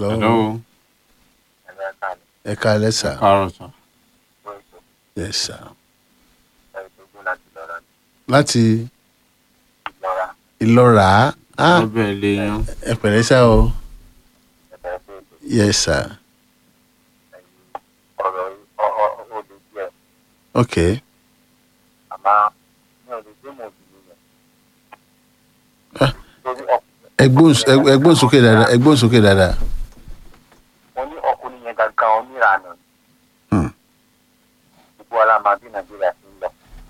hello hello ẹ káalẹ́ sà káàárọ̀ sà yes sà láti ìlọ́ra ah lọ́bẹ̀ lè yan ẹ pẹ̀lẹ́ sà o yes sà ok ẹgbọ́n ẹgbọ́n sókè dáadáa ẹgbọ́n sókè dáadáa mo ní ọkùnrin yẹn gangan oníranà Hmm. gbogbo ara máa bí nàìjíríà ti ń lọ.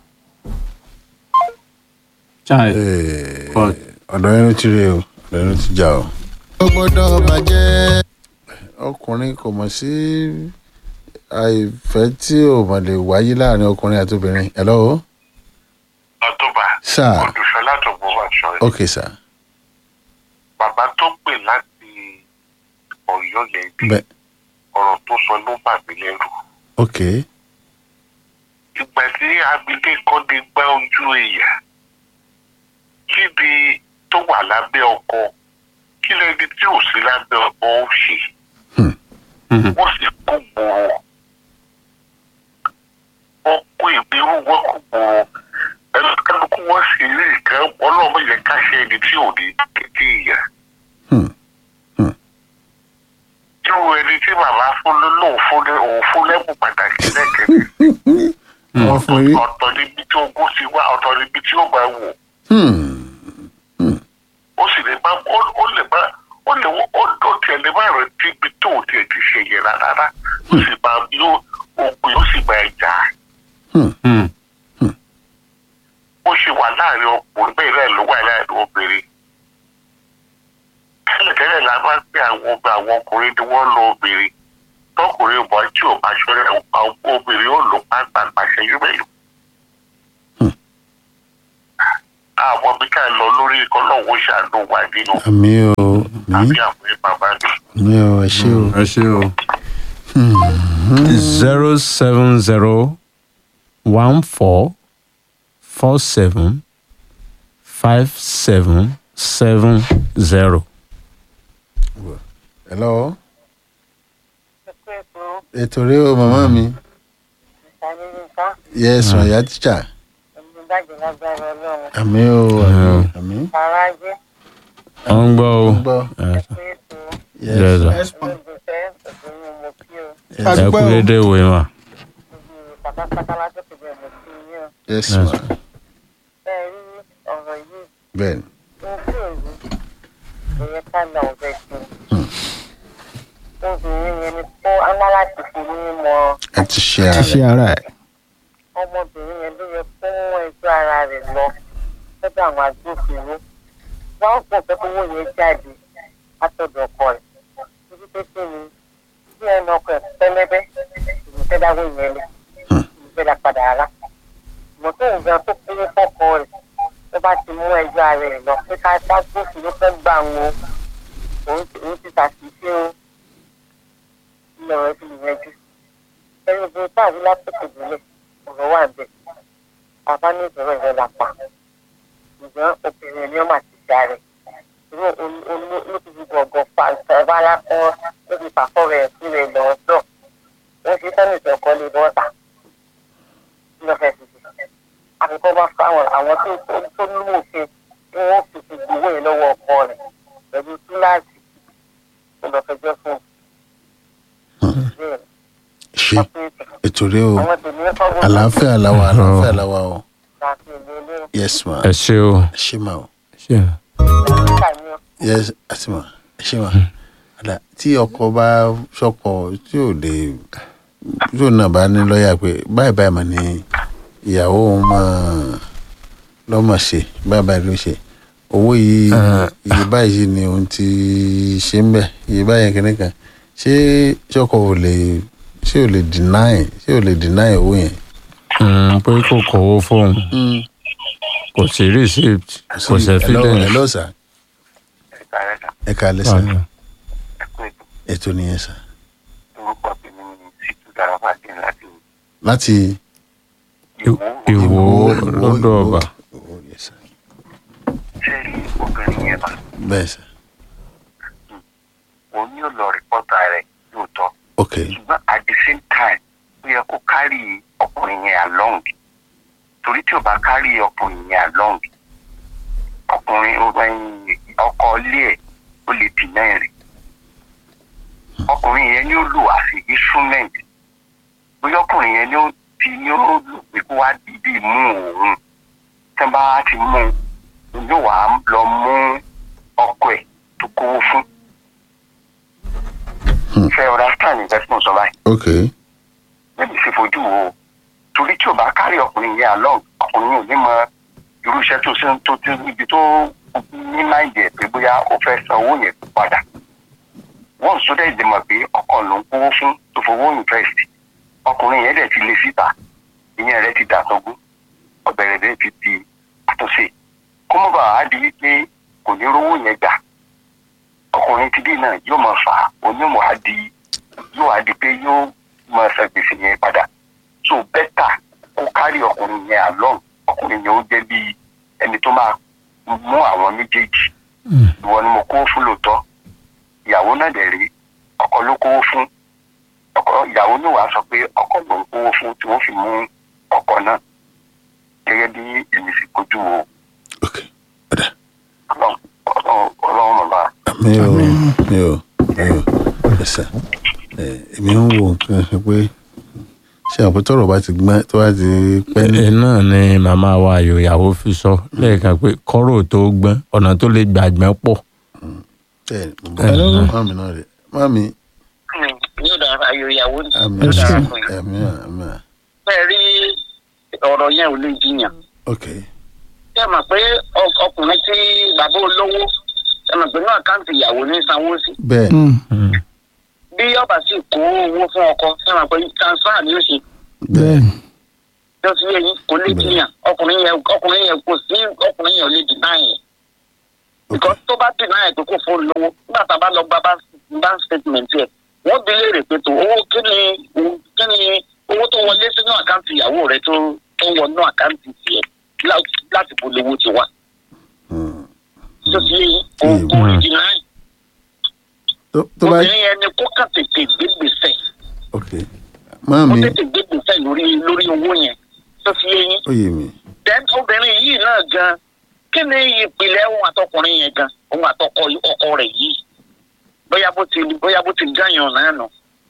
chai Eh, But- ọ̀dọ̀ ẹnu ti rí o ọ̀dọ̀ ẹnu ti jà o. ó gbọ́dọ̀ bàjẹ́. ọkùnrin kò mọ̀ sí àìfẹ́ tí ò mọ̀ lè wáyé láàrin ọkùnrin àti obìnrin. hello ọtúbà sir olùṣọlá tó gbọ́ wà sọ ẹ ok sir bàbá tó pè láti ọ̀yọ́ yẹn bí bẹ́ẹ̀ ọ̀rọ̀ tó sọ ló bà mí lẹ́rù ok ìgbà tí abilékọ dé gbá ojú èèyàn kíbi tó wà lábẹ́ ọkọ kí lẹni tí ò sí lábẹ́ ọkọ ó ṣe wọ́n sì kó gbòòrò wọ́n kó ìbírú wọ́n kó gbòòrò ẹnìkanukú wọ́n sì rí nǹkan ọlọ́mọ yẹn káṣẹ́ ẹni tí ò ní kékeré ìyá. Hmm. irú ẹni tí bàbá fún lóun fún ní òun fún lẹ́bùn pàtàkì lẹ́kẹ̀ẹ́ wọ́n fún yín. ọ̀tọ̀ níbi tí ogún ti wá ọ̀tọ̀ níbi tí ó máa wò Hmm. ó sì lè má ó ó lè má ó lè ó ó tiẹ̀ lè má rẹ̀ tí ibi tó ò tiẹ̀ ti ṣe yẹn rárá ó sì máa yóò ogun yóò sì máa jà á. Hmm. ó ṣe wà láàrin ọkùnrin bẹ́ẹ̀ náà ló wà láàrin obìnrin. tẹ́lẹ̀tẹ́lẹ̀ la máa ń pè àwọn ọgbà àwọn ọkùnrin ni wọ́n lo obìnrin tọkùnrin bọ̀ tí ò bá ṣọlẹ̀ àwọn obìnrin ó lò pàápàá ṣẹ́jú mélòó. àwọn bí ká lọ lórí ikọ̀ náà wọ́n ṣàánú wà nínú àmì o àbí àmì àwọn bàbá mi. àmì o ẹ ṣé o. ẹ ṣe o. zero seven zero one four four seven five seven seven zero. hello ètò rẹ o màmá mi yes wọn yà tíjà àmì o àmì àmì wọ́n ń gbọ́ o. gbọ́ Yes, yes sir. yes ẹ kú dédé ìwé mà. yes ma bẹ́ẹ̀ ni obìnrin yẹn ni kó aná láti fi ní mọ ẹ ti ṣe ara ṣe ara ẹ̀. ọmọbìnrin yẹn ló yẹ kó mú ẹjọ́ ara rẹ̀ lọ lọ́dọ̀ àwọn agbófinró wọ́n pọ̀ pé kówó yẹn jáde látọ̀dọ̀ ọkọ rẹ̀ títí pé kí ni bí ẹnu ọkọ ẹ̀ pẹ́lẹ́bẹ́ ìlú fẹ́ dáwọ́ yẹn lẹ̀ ìlú fẹ́ dá padà rárá ìmọ̀ tó ń gan tó kúrú fọ́kọ rẹ̀ tó bá ti mú ẹjọ́ ara rẹ̀ lọ pé ká bá gbófinró fẹ́ gbà wọn òun ti- òun ti ṣàṣìṣe o ilẹ̀ rẹ̀ ti yẹjú ẹni bí táàbí látòkè délé ọ̀rọ̀ wà bẹ́ẹ̀ bàbá ní ìbẹ̀rẹ̀ rẹ̀ la pa ṣùgbọ́n obìnrin ni ó mà ti já rẹ̀ irú ló ti fi gbọ̀ngàn fa ìfẹ́ lápọ̀ ló fi fàfọ́ rẹ̀ sí rẹ̀ lọ sọ wọ́n fi sẹ́ni ìtọ́kọ́ lé bọ́ta kí ló fẹ́ fi ṣe àkókò bá fáwọn àwọn tó tó- tó ní òfin tí wọ́n fi fi gbowó yẹn lọ́wọ́ ọkọ rẹ̀ pẹ̀lú túláàsì tó lọ fẹjọ́ fún un. Bẹ́ẹ̀ ni, ṣe wọ́n fi ń sè. ètò rẹ o àwọn tèmi ń fọ́gbọ́n àlàáfíà làwà àlàáfíà làwà o láti ìlú ilé yes ma ẹ ṣe o. ẹ ṣé ma o ṣe ìgbà mi ò yes àti ma ẹ ṣé ma àdá tí ọkọ bá sọkọ tí ò lè tí ò náà bá ní lọ́ọ̀yà pé báyìí báyìí mà ní ìyàwó òun máa lọ́mọ̀ ṣe báyìí báyìí ló ṣe owó yìí Eh. iye báyìí ni òun ti ṣe ń bẹ̀ iye báyìí kìíní kan ṣé ṣọkọ ò lè ṣé ò lè deny ṣé ò lè deny owó yẹn. Mm, pé kò kówó fóun kò sí receipt kò sí hello evidence. hello sir ẹ̀ka ẹ̀ka ẹ káalẹ́ sir ẹ̀kú ètò ètò nìyẹn sir orúkọ tèmi ní sítú darapá dín láti láti ìwò ìwò lọ́dọ̀ ọba. Ìwó, yes, sir. ṣé obìnrin yẹn bá bẹ́ẹ̀ sir òun ni ó lọ rìpọ́tà rẹ̀ lóòótọ́ ok ṣùgbọ́n at the same time ó yẹ kó kárì ọkùnrin yẹn along torí tí ò bá kárì ọkùnrin yẹn along ọkùnrin ọkọ ilé ẹ̀ ó lè dìnnà rẹ̀ ọkùnrin yẹn ni ó lò as a instrument bóyá ọkùnrin yẹn ni ó ti ni ó lò pé kó wá dídì mú òun tí wọ́n bá ti mú un yóò wá lọ mú ọkọ ẹ̀ tó kówó fún ṣe understand investment sọ báyìí ok níbi sì fojú wo torí tí o bá kárí ọkùnrin yẹn along ọkùnrin yẹn ò ní mọ irú iṣẹ́ tó ṣe ń tó ti ibi tó ní máìdì ẹ̀ pé bóyá ó fẹ́ san owó yẹn padà wọ́n sọ dẹ́ ìdìmọ̀ pé ọkọ ló ń kówó fún tó fowó invest ọkùnrin yẹn dẹ̀ ti lé síta ìyẹn rẹ̀ ti dàtọ́gún ọ̀bẹ̀rẹ̀ rẹ̀ ti di àtúnṣe kó mọ́ bàa á di wípé kò ní rówó yẹn gbà ọkùnrin ti dé náà yóò máa fà á onímọ̀ á di yóò á di pé yóò máa san gbèsè yẹn padà so bẹ́tà kó kárí ọkùnrin yẹn along ọkùnrin yẹn ó jẹ́ bí ẹni tó máa mú àwọn méjèèjì ìwọ ni mo kó fún lóòótọ́ ìyàwó náà dẹ̀ rí ọkọ ló kówó fún ọkọ ìyàwó náà wàá sọ pé ọkọ ló ń kówó fún tí wọ́n fi mú ọkọ náà gẹ́gẹ́ bí èmi fi kojú wo ok ọ̀dà ọlọ́run ọlọ́run ọlọ́run bàbá mi ò mi ò mi ò ẹsẹ̀ ẹ èmi ń wo nǹkan ṣe pé ṣé àwọn tọrọ bá ti gbọ́n tó bá ti pẹ́ ní. ẹ náà ni màmá wa ayò ìyàwó fi sọ lẹ́ẹ̀kan pé kọ́rọ̀ tó gbọ́n ọ̀nà tó lè gbàgbọ́n pọ̀. bẹ́ẹ̀ ni mo bọ́ mọ́ mi náà rẹ̀ mọ́ mi yóò dára ayò ìyàwó ni àmì yóò dára àmì fún yín. àmì àmì bẹ́ẹ̀ rí ọ̀rọ̀ yẹn ò lè jiyàn. ok ṣé ẹ mọ̀ pé ọ- ọkùnrin tí bàbá olówó ṣé ẹ mọ̀ pé ní àkáǹtì ìyàwó ní sanwó sí. bẹ́ẹ̀ Mm. bí ọba sì kó owó fún ọkọ ṣé ẹ mọ̀ pé transfer ni ó ṣe bẹ́ẹ̀ tí ó ti yẹ yín kò lè jiyàn ọkùnrin yẹn ọkùnrin yẹn kò sí ọkùnrin yẹn ò lè dìnnà yẹn. ok because tó bá dìnnà yẹn pé kò fún lówó nígbà tá a bá lọ gba bank- bank statement yẹ wọ́n bi léèrè pé tó owó kí ni kí ni owó tó wọlé sínú àkáǹtì ìyàwó rẹ tó tó wọnú àkáǹtì tiẹ̀ lá- láti bo lówó ti wá. Hmm. tó ti yẹ yín kò Mm. kò lè dìnnà yẹn. tó tó bá obìnrin yẹn ni kó kà tètè gbé gbèsè ok mọ́ kó mi tètè gbé gbèsè lórí lórí owó yẹn tó fi yé yín. ó yé mi then obìnrin yìí náà gan kí ni ìpìlẹ̀ ohun àtọkùnrin yẹn gan ohun àtọkọ ọkọ rẹ̀ yìí bóyá bó ti bóyá bó ti gàyàn náà nù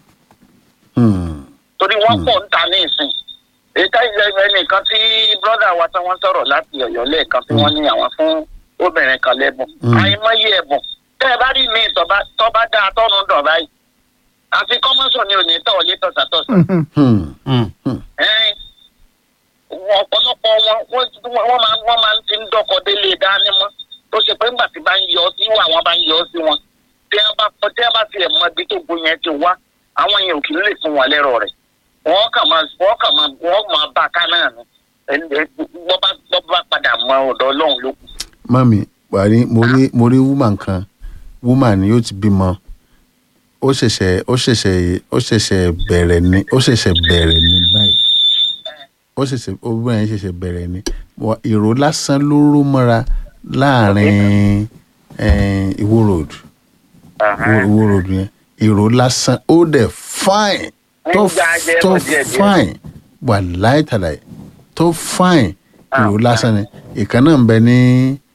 Hmm. torí wọ́n Hmm. pọ̀ ń ta ní ìsìn èyí ká ẹnìkan tí brọ́dà wa tí wọ́n sọ̀rọ̀ láti ọ̀yọ́ lẹ́ẹ̀kan tí wọ́n ní àwọn fún obìnrin kan lẹ́bùn Hmm. àìmọye ẹ̀bùn tẹ́ ẹ bá rí mi tọ́ba tọ́ba dáa tọ́nu dọ̀ báyìí àfi kọ́mọ́sọ̀ ni ò ní tọ̀ lé tọ̀sàtọ̀sà Hmm. Hmm. ẹ̀ẹ́n wọn ọ̀pọ̀lọpọ̀ wọn wọ́n wọ́n máa wọ́n máa ń ti ń dọ́kọ̀ délé dání mọ́ tó ṣe pé ńgbà tí bá ń yọ sí wà wọ́n bá ń yọ sí wọn tí wọ́n bá tí wọ́n bá tiẹ̀ mọ ibi tó gun yẹn ti wá àwọn yẹn ò kì í lè fún wọn lẹ́rọ̀ rẹ̀ wọ́n kàn máa wọ́n kàn máa wọ́n máa bá a ká náà ni ẹni wọ́n bá wọ́n bá padà mọ ọ̀dọ̀ ọlọ́run ló kù. mami buhari mo rí mo rí woman kan woman ni yóò ti bímọ ó ṣẹ̀ṣẹ̀ ó ṣẹ̀ṣẹ̀ ó ṣẹ̀ṣẹ̀ bẹ̀rẹ̀ ni ó ṣẹ̀ṣẹ̀ bẹ̀rẹ̀ ni báyìí ó ṣẹ̀ṣẹ̀ obìnrin yẹn ṣẹ̀ṣẹ̀ bẹ̀rẹ̀ ni Wa- ìró lásán ló ró mọ́ra láàrin eh, Ìwó road Ìwó Ìwó road yẹn ìró lásán ó dẹ̀ fine tó Ń gba ajẹ́ tó bọ̀ díẹ̀díẹ̀. fine wà láìtàláì tó fine ìró lásán ni ìkan náà ń bẹ ní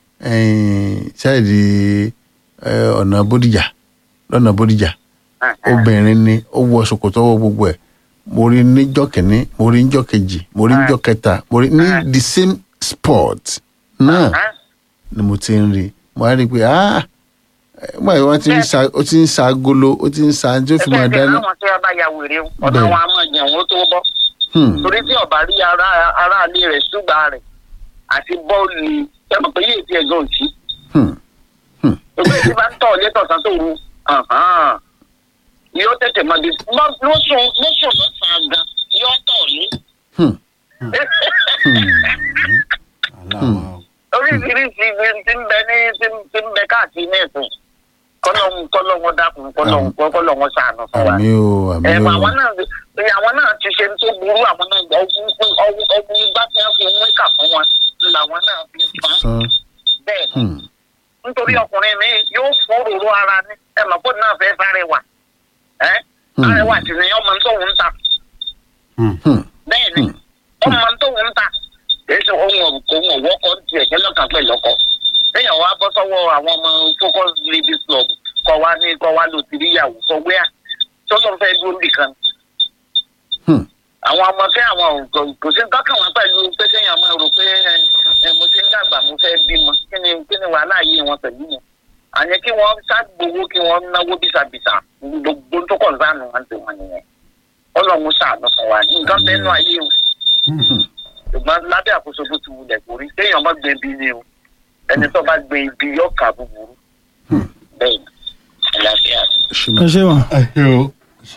ṣáìdì ọ̀nà bódìjà lọ́nà bódìjà obìnrin ni ó wọ ṣòkòtò ọwọ́ gbogbo ẹ̀ mo rí níjọ́ kìíní mo rí níjọ́ kejì mo rí níjọ́ kẹta mo rí ní the same spot náà ni mo ti ń rí mo á rí i pé ah nígbà tí wọ́n ti ń sa ó ti ń sa agolo ó ti ń sa tí ó fi máa ẹgbẹ́ dáná. àwọn tí wọ́n bá ya wèrè o ọ̀dọ̀ Bẹ́ẹ̀. wọn a máa jẹun ó tó bọ́. Hmm, torí tí ọba rí ara aráalé rẹ̀ ṣùgbà rẹ̀ àti bọ́ọ̀lù ẹ̀rọ pé yéé ti ẹ̀gán òsì. hmm, òbí tí bá ń tọ̀ létọ̀sán tó ru yóò tètè mọ bí lóṣù lóṣù lọ́sàn-án gan yóò tọ̀ lé. hmm, oríṣiríṣi ibi tí ń bẹ ní tí ń- tí ń bẹ káàkiri ní ẹ̀sìn kọ́lọ́hún kọ́lọ́hún dákun kọ́lọ́hún kọ́lọ́hún ṣàánú fún wa. àmì o àmì ẹ o àwọn náà ẹ, àwọn náà ti ṣe tó burú àwọn náà gbà ọwọ́ ọwọ́ ọwọ́ igbá tí wọ́n fi mú ìkà fún wọn làwọn náà fi fa sàn bẹ́ẹ̀ hmm, nítorí ọkùnrin mi yóò fún òróró ara ní ẹ mọ̀ pé náà fẹ́ sáré wà ẹ́ sáré wà sí ni ọmọ tó ń ta Hmm. bẹ́ẹ̀ ni ọmọ tó ń ta èyí sọ ohun òun òwò ọkọ ti ẹ̀jẹ̀ lọ́kàn pẹ̀ lọ́kọ lẹ́yìn wa bọ́ sọ́wọ́ àwọn ọmọ focus ladies club kọ́ wa ní kọ́ wa lò tìrí ìyàwó sọ wíyà tọ́lọ́ fẹ́ dúró nìkan Hmm. àwọn ọmọ kẹ́ àwọn kò kò sí dọ́kàn wọn pẹ̀lú pé kéèyàn máa rò pé ẹ ẹ, mo ti ń dàgbà mo fẹ́ bímọ kí ni kí ni wàhálà yìí wọn pẹ̀lú mi àní kí wọ́n ṣàgbowó kí wọ́n náwó bísàbísà gbogbo tó kọ̀ sánù wọn ti wọn nìyẹn ọlọ́run ṣàánú fún wa nǹkan bẹ́ẹ̀ nù ayé o ṣùgbọ́n lábẹ́ àkóso bó ti wulẹ̀ kórí kéèyàn má gbé ibi ni o ẹni tó bá gbé ibi yóò kà búburú bẹ́ẹ̀ ni àlàáfíà. ṣe ẹ máa. ṣe wọn.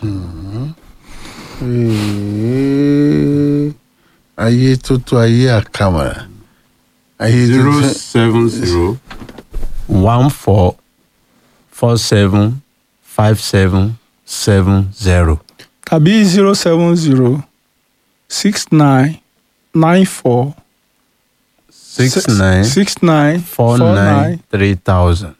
Ee, ayé tó tó ayé àkàmàrà ayé tó zero tó seven zero one four four seven five seven seven zero. tàbí zero seven zero six nine nine four six nine six nine four nine three thousand.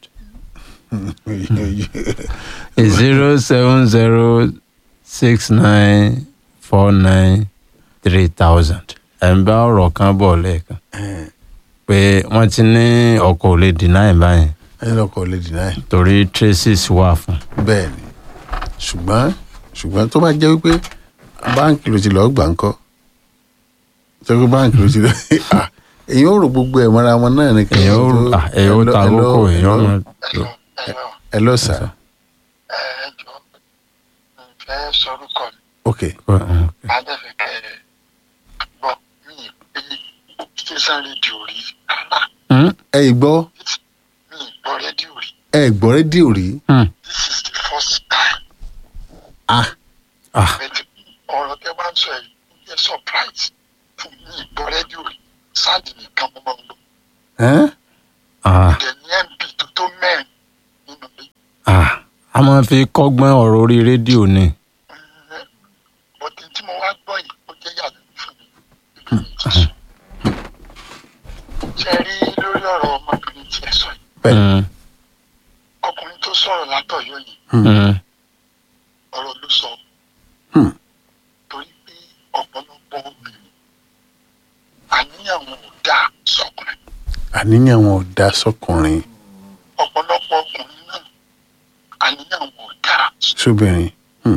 zero seven zero six nine four nine three thousand. ẹ̀ ń bá ọ̀rọ̀ kan bọ̀ lẹ́ẹ̀kan pé wọ́n ti ní ọkọ̀ ò lè deny báyìí ẹni lọkọ lè dìnnà ẹ torí traces wà fún. bẹ́ẹ̀ ni ṣùgbọ́n ṣùgbọ́n tó bá jẹ́ wípé báǹkì ló ti lọ́ọ́ gbà ń kọ́ tó pé báǹkì ló ti lọ ah èyàn ò rò gbogbo ẹ̀ mọ́ra wọn náà ni èèyàn ó ah, èèyàn ó ta àkókò èèyàn ó máa lò. ẹ lọ sà ẹ jọ fẹ́ sọrúkọ mi ok adẹ́fẹ̀kẹ́ gbọ́ mi pé station rédíò rí Hmm? ẹ gbọ́ mi gbọ́ rédíò rí ẹ gbọ́ rédíò rí Hmm. this is the first time ah Ah. but ọ̀rọ̀ tẹ́ bá ń sọ yìí ó jẹ́ surprise fún mi gbọ́ rédíò rí sáàdì nìkan mo máa ń lò ẹ́n? Ah, dẹ̀ ní mp tó tó mẹ́rin nínú ilé ah. a máa fi kọ́gbọ́n ọ̀rọ̀ orí rédíò ni. bọ́tí tí mo wá gbọ́ yìí ó jẹ́ yàtọ̀ fún mi ìlú mi ti sùn ṣe rí lórí ọ̀rọ̀ ọmọbìnrin tí ẹ sọ yìí Hmm. ọkùnrin tó sọ̀rọ̀ látọ̀yọ́ yìí Hmm. ọ̀rọ̀ ló sọ. Hmm. torí pé ọ̀pọ̀lọpọ̀ obìnrin àníyàn wọn ò dáa sọkùnrin àníyàn wọn ò dá sọkùnrin ọ̀pọ̀lọpọ̀ ọkùnrin náà àníyàn wọn ò dáa sóbìnrin Hmm.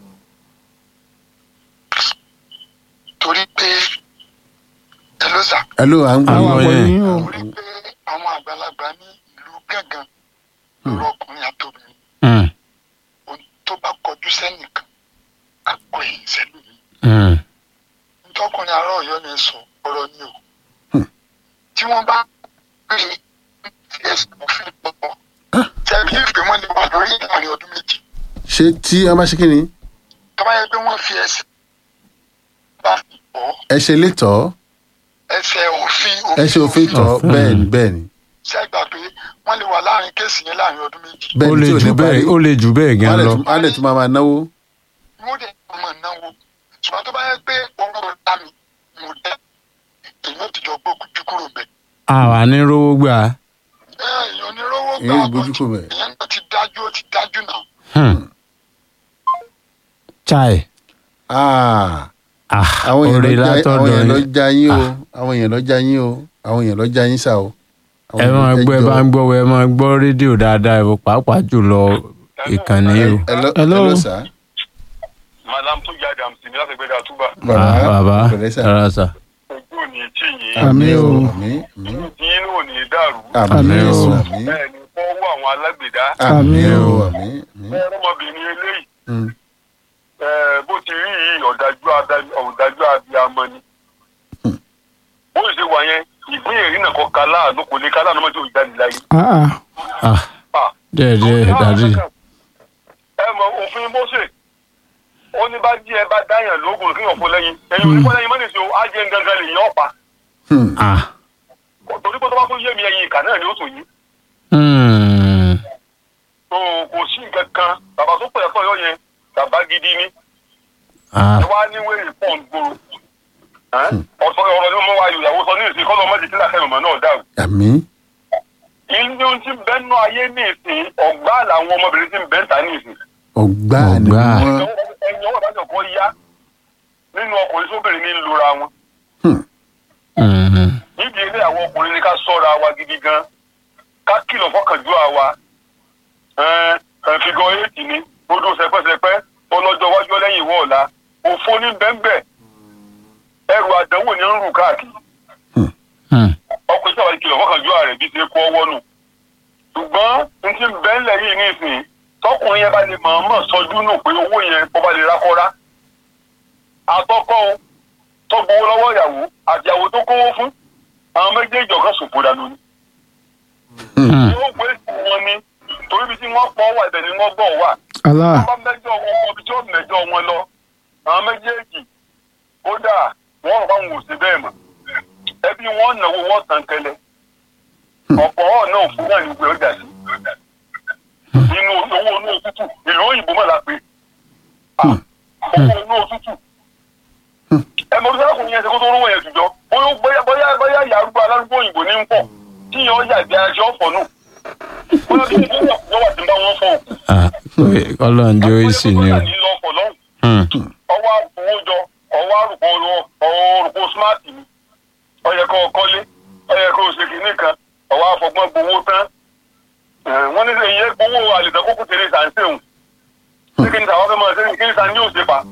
torí pé ẹ ló sà ẹ ló à ń gbọ́ àwọn Àwọn àpò yẹn. yín o torí pé àwọn àgbàlagbà ní ìlú gángan lórí ọkùnrin àtòbìnrin Hmm. ohun tó bá kọjú sẹ́nìkan àgọ́ ẹ̀yìn sẹ́lómi Hmm. ntọ́kùnrin àárọ̀ ọ̀yọ́ ni sọ ọ̀rọ̀ ni o tí wọ́n bá pè é ẹ̀sìn òfin pọ̀ tẹ̀lé ìpè wọn ni wà lórí láàrin ọdún méjì ṣé tí wọn bá ṣe kí ni tọ́ba yẹ pé wọ́n fi ẹsẹ̀ bá fi pọ̀ ẹ ṣe létọ́ ẹsẹ̀ òfin ẹ ṣe òfin tọ́ Òfin. bẹ́ẹ̀ ni bẹ́ẹ̀ ni ṣẹ́gbà pé wọ́n lè wà láàrin kéèsì yẹn láàrin ọdún méjì ó bẹ́ẹ̀ ni lè tí ò jù ní parí bẹ́ẹ̀ ó lè jù bẹ́ẹ̀ gan lọ. wọ́n á lè tún máa máa náwó wọ́n dẹ̀ mọ̀ náwó ṣùgbọ́n tó bá yẹ pé owó ta mi mo dẹ́ èyí ó ti jọ gbó ojú kúrò bẹ̀ àwa ní rówó gbà. ẹ èèyàn onírówó gbà èyí ọ̀tọ̀ gbójú kò bẹ̀. ìyẹn náà ti dájú ó ti dájú náà Hmm. chai Ah, ah àwọn èèyàn orí lọ já- àwọn látọ̀dọ̀ èèyàn lọ yín. já yín o àwọn èèyàn lọ já yín o àwọn èèyàn lọ já yín sá o. Àwọn ẹ èèyàn máa lọ gbọ́ ẹ jọ. máa gbọ́ ẹ máa gbọ́ rédíò dáadáa ẹ pàápàá jùlọ ìkànnì o. Hello, Hello. hello, sir. madam tó jáde àmì ní láti gbẹdẹ àtúbà Ah, bàbá pẹ̀lẹ́ sà. rárá sà. ojú ò ní tí yín Àmín o. àmín àmín tí yín ò ní dàrú àmín Àmín o o. àmín bẹ́ẹ̀ ni fọwọ́ àwọn alágbèdá àmín Àmín o o. àmín àmín. bẹ́ẹ̀ ọmọbìnrin eléyìí Mm. ẹ, bó ti rí yìí ọ̀dájú ada- ọ̀dájú abiyamọ ni ó sì ṣe wà yẹn ìpín ìrìnà kan ká láàánú kò lè ká láàánú mọ́tò ìjáde láyé. Ah, ah. ah Ah, díẹ̀ díẹ̀ dàdí. ẹ mọ òfin Mósè ó ní bá jí ẹ bá dáyàn lóògùn kí yàn fún lẹ́yìn ẹ̀yin ò ní fún lẹ́yìn mọ́nìsì o á jẹ́ gangan lè yàn ọ̀pá Hmm. ah torí pé tó bá tún yé mi ẹ̀yin ìkà náà ni ó tún yí. hmm. tó kò sí nǹkan kan bàbá tó pẹ̀lẹ́ sọ̀yọ́ yẹn bàbá gidi ni ah ẹ wá ní wéèrè pọ̀ ń gbòòrò ọ̀sọ̀ ọ̀rọ̀ ni mo wá ìyàwó sọ ní ìsìn kọ́lọ́ mọ́jì kílà kẹ́mọ̀mọ́ náà dàrú àmín ilé ohun tí ń bẹ́ nú ayé ní ìsìn ọ̀gbá làwọn ọmọbìnrin tí ń bẹ́ ń ta ní ìsìn. ọgbà ni Ọ̀gbá. wọn ẹni ọwọ́ ìbájọ́ kan yá nínú ọkùnrin sóbìnrin ní ń lura wọn. Mhm. nídìí ilé àwọn ọkùnrin ní ká sọ́ra wa gidi gan ká kìlọ̀ fọ́kànjú àwa fìgọ́ éètì ni odò sẹpẹsẹpẹ ọlọ́jọ́ wájú lẹ́yìn ìwọ ọ̀la òfo ní bẹ́ńbẹ́ ẹrù àdánwò ní ń rù káàkiri Hmm. ọkùnrin sábà kìlọ̀ fọ́kànjú ààrẹ bí ṣe kó ọwọ́ nù ṣùgbọ́n n ti bẹ́ńlẹ̀ yìí nísìnyí tọkùnrin yẹn bá lè mọ̀ọ́mọ̀ sọjú nù pé owó yẹn kó bá lè rákọ́rá àtọ́kọ́ o tó gbowó lọ́wọ́ ìyàwó àti ìyàwó tó kówó fún àwọn méjèèjì ọ̀kan ṣòfò dànù ni. Hmm. yóò gbé wọn ni torí bí tí wọ́n pọ̀ wà ibẹ̀ ni wọ́n gbọ̀ wà. Allah wọ́n bá mẹ́jọ wọn kọ bí tí ó mẹ́jọ wọn lọ àwọn méjèèjì kódà wọ́n rọ̀ báwọn ò sí bẹ́ẹ̀ mọ̀ ẹbí wọn náwó wọn tàn kẹlẹ̀ ọ̀pọ̀ ọ̀ náà fún náà ní ìwé ọjà sí inú owó inú òtútù ìlú òyìnbó mọ̀ la pé owó inú òtútù ẹ mọ̀ nígbà kò ní ẹsẹ̀ kó tó rówó yẹn tùjọ́ bóyá bóyá bóyá bóyá ìyá arúgbó alárúgbó òyìnbó ní ń pọ̀ tí yẹn ọjà ìgbé aṣọ ọ̀fọ̀ nù bóyá bí ìdílé ọ̀pọ̀ wà tí ń bá wọn fọ̀ òkú Ah, pé Ọlọ́run jẹ́ ó sì ni o. Hmm. ọwọ́ àbúwó jọ ọwọ́ àrùkọ òrùkọ smart ni ọyẹ kọ kọ́lé ọyẹ kọ ṣe kìíní kan ọwọ́ àfọgbọ́n gbowó tán Eh, wọ́n ní sẹ́yìn yẹ gbowó àlìtàn kókó tèrè sàǹsẹ̀hùn ní kí ni tàwọn fẹ́ máa ṣe kí ni sàn ní òṣè pa.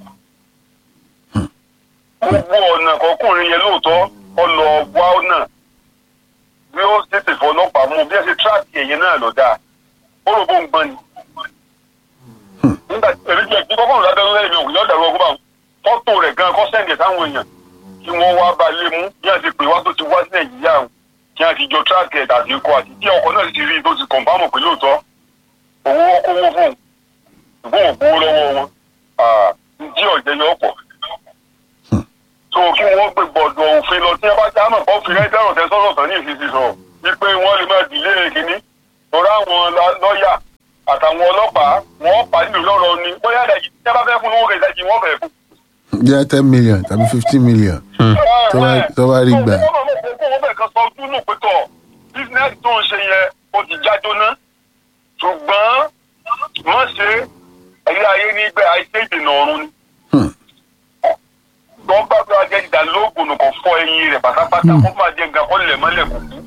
gbogbo ọ̀nà kọkùnrin yẹn lóòótọ́ ọlọ wá ọ̀nà bí ó tètè fọlọ́pàá mú bí ẹ ṣe tíráàkì ẹ̀yẹ náà lọ dáa ó rò bó ń gbọ́n ni nígbà tí èrè jẹ́ kí kọ́kọ́rùn lábẹ́rún lẹ́yìn òkú yóò dàrú ọgbọ́n fọ́tò rẹ̀ gan kọ́ sẹ́ǹdẹ̀ sáwọn èèyàn kí wọ́n wá bá lé mú bí wọ́n ti pè wá tó ti wá sí nàìjíríà o kí wọ́n ti jọ tíráàkì ẹ̀ àti ikọ̀ àti tí ọkọ̀ náà ti rí i tó ti kọ̀ǹfàmù pé lóòótọ́ owó kówó fún un ṣùgbọ́n òkú lọ́wọ́ wọn jí ọ̀jẹ̀ yọ pọ̀ tó kí wọ́n gbé gbọ̀dọ̀ òfin lọ tí wọ́n bá já mọ̀ kó fi rẹ́dẹ̀rọ̀ tẹ́ sọ́sọ̀ tán ní ìfisì sọ wípé wọ́n lè máa dìlé kínní lọ́rọ̀ àwọn lọ́ọ̀yà àtàwọn ọlọ́pàá wọ́n pàdé lọ́rọ̀ ni bóyá ìdajì tí wọ́n bá fẹ́ fún owó kẹ̀ ìdajì wọ́n fẹ́ fún. jẹ́ ten million tàbí fifteen million tó bá- tó bá rí gbà. wọ́n mọ̀ pé kó wọ́n fẹ́ kan sọ ojú nù pé tọ̀ bísínẹ́sì tó ń ṣe yẹn ó ti já jóná ṣùgbọ́n wọ́n ṣe ẹ̀yà ayé nígbẹ́ àìsí ìdènà ọ̀run ni. Hmm. wọ́n bá bí wọ́n jẹ́ ìdánilóògùn nù kò fọ ẹyin rẹ̀ pátápátá kó máa jẹ́ nǹkan kó lẹ̀ mọ́lẹ̀ kù kú.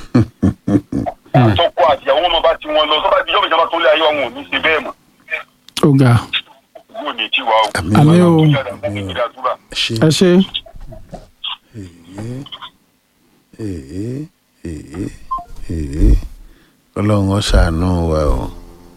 àtọkọ àtìyàwó ọmọ bá ti wọn lọ sọ́ba ti yọ̀bù ìjọba tó lé ayé wọn ò ní ṣe bẹ́ẹ̀ mọ́. ó ga yóò ní tiwa o. Àmín. Àmín o. ṣe ẹ ṣe èé èé èé ọlọ́run ó ṣàánú wa o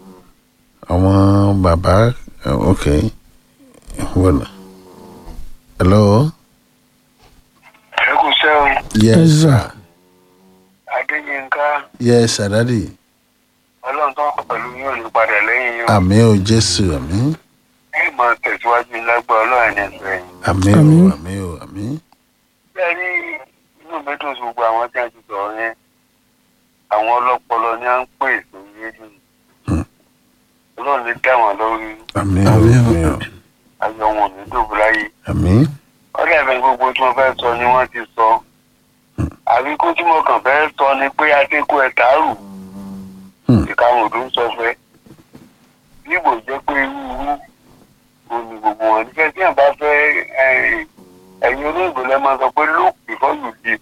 àwọn bàbá ok wọnà hello ẹ kò sẹ́wọ̀n yes Yes, sir. sir adéyínká yes sir daddy ọlọ́run tó wà pẹ̀lú yóò ní padà lẹ́yìn yóò àmì ò jésù àmì ẹ máa tẹ̀síwájú lágbà ọlọ́run ní ẹ̀sọ́ yìí. àmì ò Àmín. àmì ò àmì bẹ́ẹ̀ ni inú mi dùn sí gbogbo àwọn tí a ti sọ̀rọ̀ yẹn àwọn ọlọ́pọlọ ni à ń pè sórí rédíò Hmm. ọlọ́run lè dá wọn lórí àmì ò àmì ò ayọ̀ wọn ò ní dòbò láyé àmì ọ̀rẹ́ ẹ̀fẹ̀ gbogbo tí wọ́n fẹ́ sọ ni wọ́n ti sọ àbí kó tí mo kàn fẹ́ sọ ni pé adékò ẹ̀ tààrù Hmm. ìkàwọn òdò ń sọ fẹ́ nígbò jẹ́ pé irú irú òní gbogbo wọn nífẹ̀ẹ́ tí yàn bá fẹ́ eh, ẹ̀yin olóògbé lẹ́ máa sọ pé look before you leap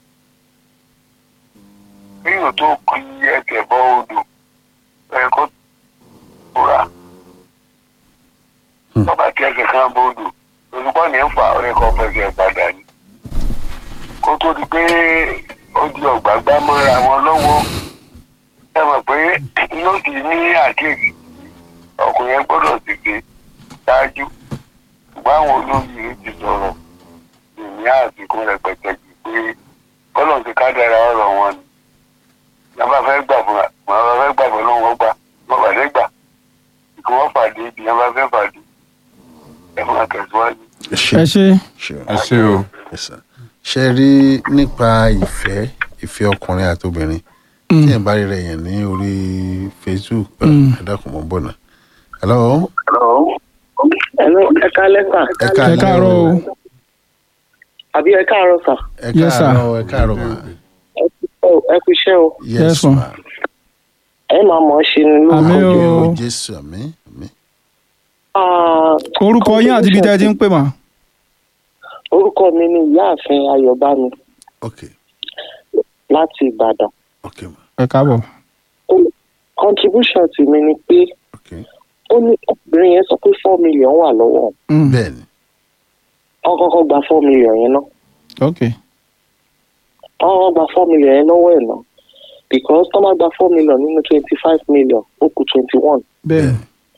kéèyàn tó kí ẹsẹ̀ bọ́ odò ẹ̀kọ́ tóra Hmm. tọ́ba kí ẹsẹ̀ kan bọ́ odò olùkọ́ ní ń fa ẹ̀kọ́ fẹsẹ̀ padà ní kó tó di pé ó di ọ̀gbàgbá mọ́ra wọn lọ́wọ́ ẹ mọ̀ pé yóò ti ní àkéèkì ọkùnrin yẹn gbọ́dọ̀ ti gbé ṣáájú ṣùgbọ́n àwọn olóyè ti sọ̀rọ̀ ìní àsìkò rẹpẹtẹ jù pé kọ́lọ̀ ti ká dára ọ̀rọ̀ wọn ni yàrá fẹ́ gbà fún wa yàrá fẹ́ gbà fún lóun ọgbà wọn fàdé gbà kí wọ́n fàdé ibi yàrá fẹ́ fàdé ẹ fún akẹ́síwájú. ṣe ẹ ṣe ṣe ẹ ṣé o. Yes, sir. ṣe rí nípa ìfẹ́ ìfẹ́ ọkùnrin àti obìnrin tí ẹ̀ bá rí rẹ̀ yẹn ní orí facebook Mm. ẹ dákun mọ́ bọ̀nà. hello Hello, ẹ káalẹ́ sà. ẹ ẹ káàárọ̀ o Àbí ẹ káàárọ̀ sà. ẹ Yes, sir. káàárọ̀ ẹ káàárọ̀ mà ẹ kú iṣẹ́ o yes Yes, ma. ma ẹ máa mọ̀ ọ́ ṣe ni Àmín lórúkọ o. Jésù. o jésù àmì àmì Ah, orúkọ yín àti ibi tẹ́ ẹ ti ń pè mà. orúkọ mi ni ìyáàfin ayọ̀bámi ok láti ìbàdàn ok ma ẹ káàbọ̀. Ó- contribution ti mi ni pé ok ó ní obìnrin yẹn sọ pé four million wà lọ́wọ́ òun. Mm, bẹ́ẹ̀ ni wọ́n kọ́kọ́ gba four million yẹn náà ok wọ́n kọ́kọ́ gba four million yẹn lọ́wọ́ ẹ̀ náà because tó máa gba four million nínú twenty five million ó kù twenty one bẹ́ẹ̀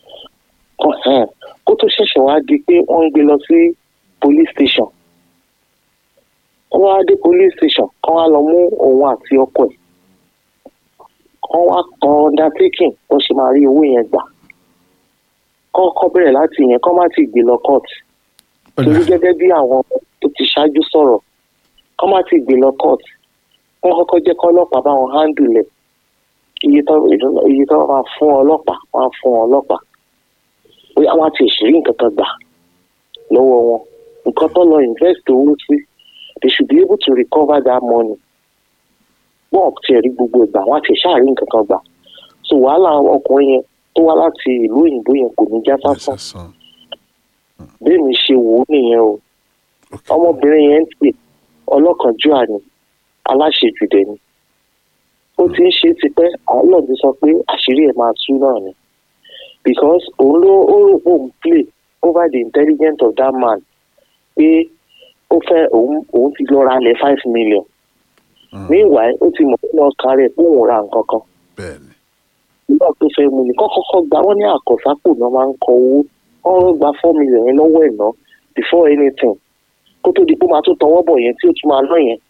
kó tó ṣẹ̀ṣẹ̀ wá di pé wọ́n ń gbé lọ sí police station wọ́n wá dé police station kán wá lọ mú òun àti ọkọ ẹ̀ kán wá kan undertaking bó ṣe máa rí owó yẹn gbà kọ́kọ́ bẹ̀rẹ̀ láti yẹn kán má ti gbé lọ court torí gẹ́gẹ́ bí àwọn tó ti ṣáájú sọ̀rọ̀ kán má ti gbé lọ court wọ́n kọ́kọ́ jẹ́ kọ́ ọlọ́pàá bá wọn handle ẹ̀ iye tó iye tó máa fún ọlọ́pàá wọ́n á fún ọlọ́pàá bóyá wọ́n á ti ṣèlérí nǹkan kan gbà lọ́wọ́ wọn nǹkan tó lọ invest owó sí they should be able to recover that money wọ́n ò tiẹ̀ rí gbogbo ìgbà wọ́n á ti ṣáà rí nǹkan kan gbà so wàhálà ọkùnrin yẹn tó wá láti ìlú òyìnbó yẹn kò ní já sásán sàn bẹ́ẹ̀ mi ṣe wò ó nìyẹn o ok ọmọbìnrin yẹn ń pè ọlọ́kànjúà ni aláṣejù dẹ̀ ni ó ti ń ṣe tipẹ́ àlọ́ ti sọ pé àṣírí ẹ̀ máa tú náà ni because òun ló ó rò pé òun play over the intelligence of that man pé ó fẹ́ òun òun ti lọ ra lẹ̀ five million meanwhile ó ti mọ̀ nínú ọkàn rẹ̀ pé òun ra nǹkan kan bẹ́ẹ̀ ni nígbà tó fẹ́ mu ni kọ́kọ́kọ́ gba wọ́n ní àkọ́sápò náà máa ń kọ owó wọ́n gba four million yẹn lọ́wọ́ ẹ̀ náà before anything kó tó di pé ó máa tún tọwọ́ bọ̀ yẹn tí ó tún máa ná yẹn.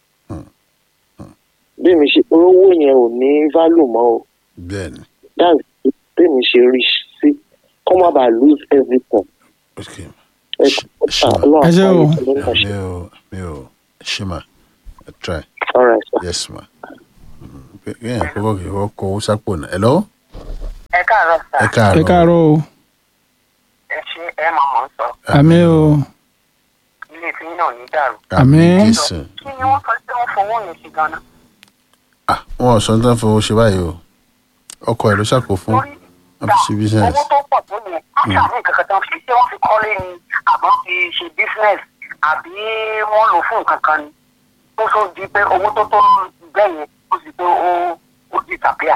bí mi ṣe owó yẹn ò ní value mọ́ o bẹ́ẹ̀ ni that's bí mi ṣe rí sí kó má bàa lose everything. ok ẹ Sh- sure. ọlọ́run Ẹ ṣé o. àpáyé tó ń bọ̀ mi ṣe. ò mi ò ṣe ma I try all right sir. yes ma kéèyàn kọ́kọ́ kì í kọ́kọ́ kọ owó sápò náà hello ẹ káàárọ̀ sà ẹ káàárọ̀ ẹ káàárọ̀ o ẹ ṣe ẹ máa mọ̀ ń sọ àmì o ilé tí yín náà ní dàrú. Àmín. jésù kí ni wọ́n sọ pé wọ́n fowó yẹn sí ganan. ah wọn ò sọ ní tán fowó ṣe báyìí o ọkọ ẹ ló ṣàkó fún torí wọn fi ṣe business owó tó pọ̀ tó yẹn áṣà ní nǹkan kan tó ń fi ṣé wọ́n fi kọ́lé ni àbọ̀ fi ṣe business àbí wọ́n lò fún nǹkan kan ni tó tó di pé owó tó tó bẹ́ẹ̀ yẹn ó sì pé ó ó disappear.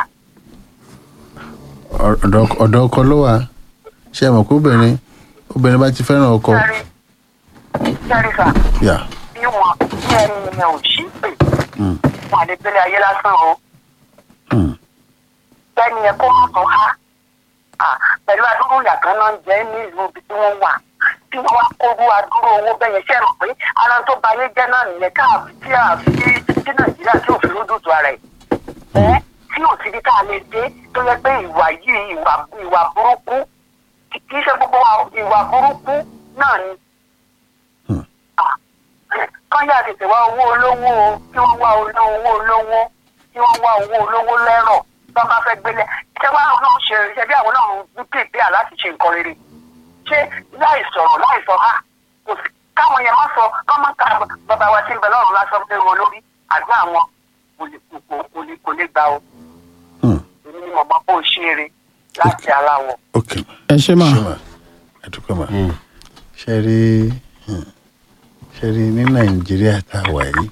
ọ̀dọ̀ ọ̀dọ̀ ọkọ ló wà ṣé ẹ mọ̀ pé obìnrin obìnrin bá ti fẹ́ràn ọkọ sẹ́rí sẹ́rí sà yà bí wọn bí ẹni yẹn ò sí pé Mm. wọn àlè gbélé ayé lásán o Hmm. bẹ́ẹ̀ni yẹn kó má tó há Ah, pẹ̀lú adúrú yàtọ̀ náà ń jẹ́ ní ìlú ibi tí wọ́n wà tí wọ́n wá kóru adúrú owó bẹ́ẹ̀ yẹn ṣe mọ̀ pé ara tó ba ayé jẹ́ náà nìyẹn káàbí tí a fi tí nàìjíríà tí ò fi lójútu ara ẹ̀ ẹ́ tí ò sí bí tá a lè dé tó yẹ pé ìwà yìí ìwà ìwà burúkú kì í ṣe gbogbo wa ìwà burúkú náà ni. Hmm. Ah, kán yà tètè wá owó olówó o kí wọ́n wá owó olówó kí wọ́n wá owó olówó lẹ́rọ̀ tó bá fẹ́ gbélé ṣé wàá àwọn náà ṣe ṣe bí àwọn náà ń pèpè à láti ṣe nǹkan rere ṣé láì sọ̀rọ̀ láì sọ ha kò sí káwọn yẹn má sọ kọ́ má ka bàbá wa tí ń bẹ lọ́rùn lásán pé wọn lórí àdúrà wọn kò lè kò kò lè kò lè gbà o Hmm. èmi ni mo mọ bó ṣe eré láti aláwọ̀. ok ẹ ṣé mà ṣé mà ẹ dúpẹ́ mà ṣe rí hmm, ṣe rí ní nàìjíríà tá a wà yìí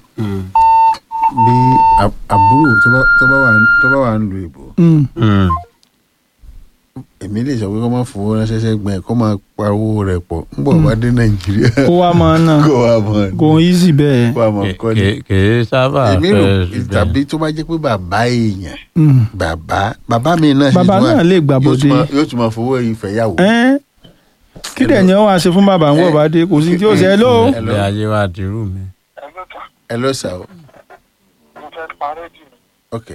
bí ab- àbúrò tó bá tó bá wà tó bá wà ń lu ìbò Mm, èmi lè sọ pé kó má fowó ránṣẹ́ sẹ́gbẹ̀ẹ́ kó máa pa owó rẹ̀ pọ̀ ń bọ̀ wá dé nàìjíríà kó wá máa ná kó wá mọ̀ kò ń easy bẹ́ẹ̀. kó wá mọ̀ kọ́ ni. kì í sábà èmi rò fẹ́ rí bẹ́ẹ̀. tàbí tó bá jẹ́ pé bàbá èèyàn Mm. bàbá bàbá mi náà ṣe Bàbá tún wà- náà lè gbà yóò bọ̀dé. tún máa- yóò tún máa fowó ìfẹ́yàwó. Ẹ́n, kí dẹ̀ ni wọ́n wá ṣe fún bàbá ń wọ̀ bá dé kò sí tí ó ṣe é ló. Hello. ilé ayé wa dirú mi. ẹ ló tà ẹ lọ sà ó mo fẹ́ parẹ́ jù ní ok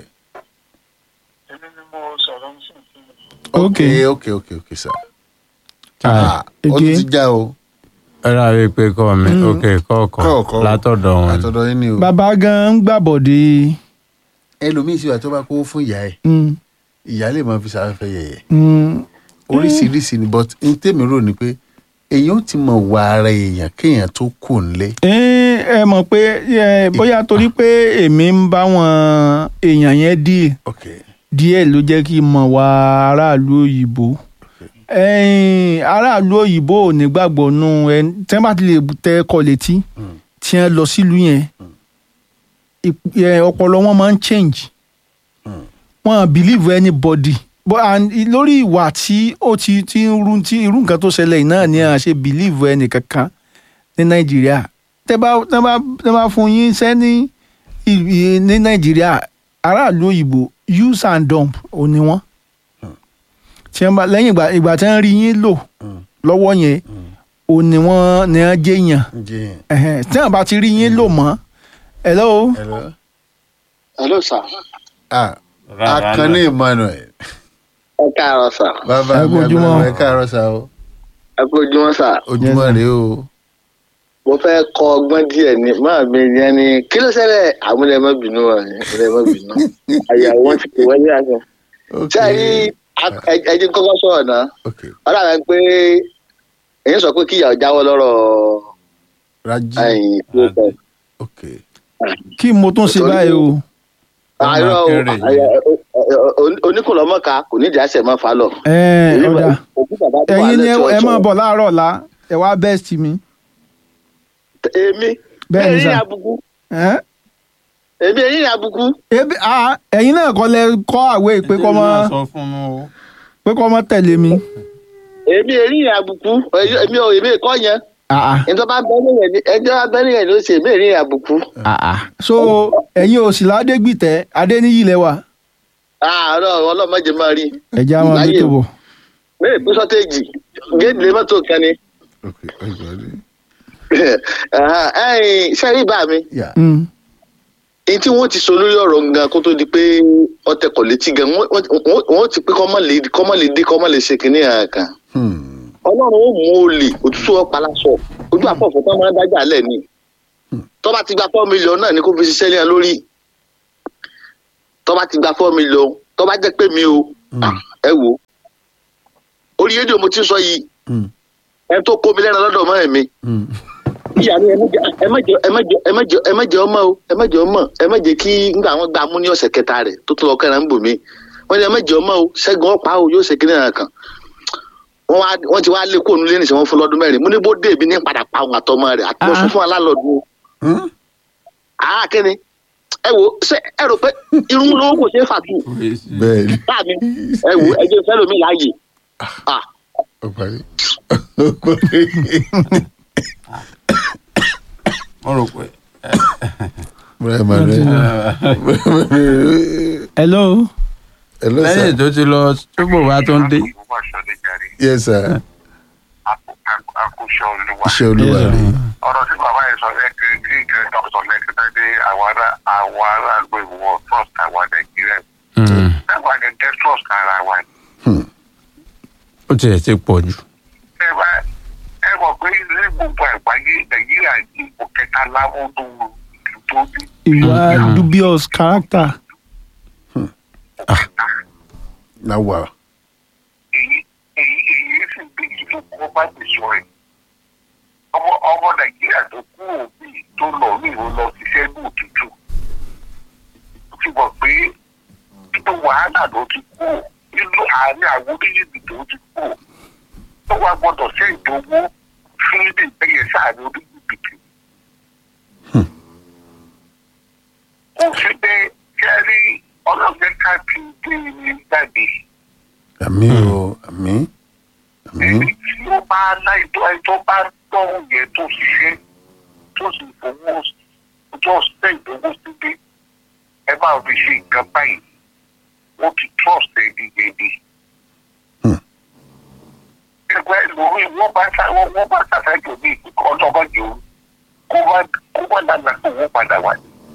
èmi ni mo sọ̀rọ̀ ń sìn sí mi. ok Ok. ok ok ok sà. Ah, Ah, ó tún Ege. ti já o ẹ rà wí pé kọ́ mi ok kọ́ọ̀kan Kọ́ọ̀kan. látọ̀dọ̀ wọn. ni. àtọ̀dọ̀ yín ni o. bàbá gan ń gbàbọ̀dé. ẹlòmíì sì wà tó bá kówó fún ìyá ẹ Mm, ìyá lè máa fi sàfẹ́ yẹ̀yẹ̀ mm, oríṣiríṣi ni but n tèmi rò ni pé èèyàn ó ti mọ̀ wà ara èèyàn kéèyàn tó kù nílé. ẹ́n, ẹ mọ̀ pé ẹ, bóyá torí pé èmi ń bá wọn èèyàn yẹn díè ok díẹ̀ ló jẹ́ kí n mọ̀ wá aráàlú òyìnbó ẹ̀yin aráàlú òyìnbó ò ní gbàgbọ́ nù ẹ tí wọ́n bá ti lè tẹ ẹkọ létí tí wọ́n lọ sílùú yẹn ìp- ẹ, ọpọlọ wọn máa ń change wọn believe anybody but and i- lórí ìwà tí ó ti ti ń ru tí irú nǹkan tó ṣẹlẹ̀ yìí náà ni à ṣe believe ẹnì kankan ní nàìjíríà tẹ bá tẹ bá tẹ bá fún yín sẹ́ ní ì- ì- ní nàìjíríà aráàlú òyìnbó use and dump ò ní wọ́n tí wọ́n bá lẹ́yìn ìgbà ìgbà tí wọ́n rí yín lò lọ́wọ́ yẹn ò ní wọ́n ní wọ́n jẹ́yàn jẹ́ ẹ̀hẹ̀n, tí wọ́n bá ti rí yín lò mọ́ hello hello hello sir. ah akànnì emmanuel ẹ káàárọ̀ sà. bàbá Ẹ kú mi ojúmọ́. àgbàlagbà ẹ káàárọ̀ sá o ẹ kú ojúmọ́ sà. ojúmọ́ rèé o mo fẹ́ kọ ọgbọ́n díẹ̀ ní máa mi yẹn ni kí ló ṣẹlẹ̀ àmúlẹ̀ má bínú wa ni àmúlẹ̀ má bínú. àyàwó wọn ti pè wọ́n ní àná. ok ṣé ẹ rí ẹjí kọ́kọ́ sọ̀rọ̀ náà ok ọ̀rọ̀ àwọn pé èyí sọ pé kíyàwó jáwọ́ lọ́rọ̀ raji ẹ̀yìn tó sọ. ok kí mo tún ṣe báyìí o àìrọ̀ o, kéré. àyà- o- o- o- oníkùnlọ́mọ́ka kò ní ìdí àṣẹ mọ́ fa lọ. ẹ̀ẹ́n, ọ̀dà òkú bàbá tó wà ẹ̀yin ni lẹ́tọ̀ ẹ ọ̀tọ̀. máa bọ̀ láàárọ̀ ọ̀la ẹ wá best mi èmi Bẹ́ẹ̀ ni èyí sà. àbùkù ẹ̀ẹ́n? èmi èyí àbùkù ebi ah, ẹ̀yin náà kọ́ lẹ kọ́ àwé pé kọ́ mọ́ sọ fún mi o. pé kọ́ mọ́ tẹ̀lé mi èmi èyí àbùkù èmi ò èmi kọ́ yẹn Ah, ah, ẹjọ́ bá bẹ́ẹ̀ yẹn ni ẹjọ́ bá bẹ́ẹ̀ yẹn ló ṣe èmi èyí àbùkù. ah, ah. so ẹ̀yin ò sì ládégbìtẹ́ adéníyì lẹ́wà àárọ̀ ọlọ́mọdé máa rí ẹ̀jẹ̀ àwọn Láyé. ọdún tó bọ̀ bẹ́ẹ̀ pín sọ́téèjì géèdì lè mọ́tò kan ni. ok ọjọ́ ẹ̀yìn sẹ́rí bá mi yà Mm. èyí tí wọ́n ti sọ lórí ọ̀rọ̀ gan kó tó di pé ọtẹ kọ̀ létí gan wọ́n- wọ́n wọ́n ti pé kọ́mọ́ lè kọ́mọ́ lè dé kọ́mọ́ lè ṣe kínní àkàn. hmm ọlọ́run ó mú olè òtútù ọ̀páláṣọ ojú àpọ̀fọ̀ tó máa ń dájà lẹ̀ ni tọ́ba ti gba four million náà ni kó fi ṣiṣẹ́ lẹ́yìn lórí tọ́ba ti gba four million tọ́ba jẹ́ pé mi o ah, ẹ wò ó orí rédíò mo ti ń sọ yìí hmm ẹ tó kó mi lẹ́nu lọ́dọ̀ mọ́ ẹ̀ mi hmm ìyá mi ẹ má jẹ ẹ má jẹ ẹ má jẹ ẹ má jẹ ẹ má jẹ ọmọ o ẹ má jẹ ọmọ ẹ má jẹ kí nígbà wọn gbà mú ní ọ̀sẹ̀ kẹta rẹ̀ tó tó lọ kẹrin ń bò mí wọn ní ẹ má jẹ ọmọ o ṣẹ́gun ọ̀pá o yóò ṣe kí nìyẹn kan wọn wá wọn ti wá lé kóònù lé nìṣẹ́ wọn fún lọ́dún mẹ́rin mo ní bó dé ibi ní padà pa òun àtọmọ rẹ̀ àti mo Ah. sún fún alálọ́dún hmm àá kíni ẹ wo ṣé ẹ rò pé irun lówó kò ṣeé fàtú bẹ́ẹ̀ ni láàmì ẹ wo ẹ jẹ́ fẹ́lómi láàyè ah ó parí ó parí mo rò pé. bùrọ̀ emmanuel hello hello lẹ́yìn sir tó ti lọ túbọ̀ wá tó ń dé. yes sir akóṣọ olúwa iṣẹ́ olúwa rèé ọ̀rọ̀ tí bàbá yẹn sọ lẹ́kẹ́ kí ìkẹ́ dọ́kítọ̀ lẹ́kẹ́ tẹ́ dé àwọn ará àwọn aráàlú ìwọ trust àwọn nàìjíríà Mm. dábàá ní dẹ́ trust ara wa ni. ó tiẹ̀ ti pọ̀ jù. ẹ bá ẹ mọ̀ pé ní gbogbo àgbáyé nàìjíríà ní ipò kẹta láwọn tó ìlú tó ní ìwà dubious character na wà èyí èyí èyí sì bí ìlú kó bá ti sọ ẹ̀. ọmọ ọmọ nàìjíríà tó kú òbí tó lọ ní ìwọ lọ ṣiṣẹ́ ní òtútù ó ti mọ̀ pé nínú wàhálà ló ti kú nínú àárín àwọn orílẹ̀-èdè tó ti kú ó wá gbọ́dọ̀ ṣe ìdánwò fún ilé ìgbẹ́yẹ sáàrin orílẹ̀-èdè tó. ó fi dé kẹ́rí ọlọ́gbẹ́ ká ti gbé ní jáde àmì o àmì àmì ẹni tí ó bá láì tó ẹni tó bá tọ́hún yẹn tó ṣiṣẹ́ tó sì fowó tó ṣe ìdánwò síbi ẹ máa fi ṣe nǹkan báyìí wọ́n ti trust ẹni yẹn ni. Hmm. ẹgbẹ́ lórí wọ́n bá sá wọ́n wọ́n bá sàṣàjò ní ìpínlẹ̀ ọlọ́mọdé o kó wá kó wá lánàá kó wọ́n padà wá.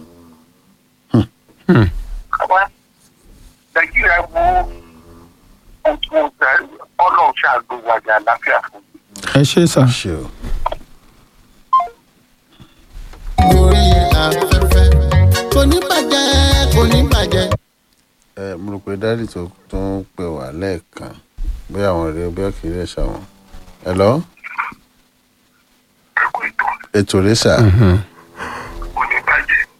Hmm. àwa nàìjíríà mú ojú ọjà ọlọ́run ṣàánú wa ní àlàáfíà fún mi. ẹ ṣe sà ṣe o lórí afẹ́fẹ́ kò ní bàjẹ́ kò ní bàjẹ́. ẹ mo rò pé dáàdì tó tó ń pè wá lẹ́ẹ̀kan bóyá àwọn rèé bóyá kì í rẹ̀ ṣàwọn hello ẹ kú ètò ètò rẹ̀ sà Mhm.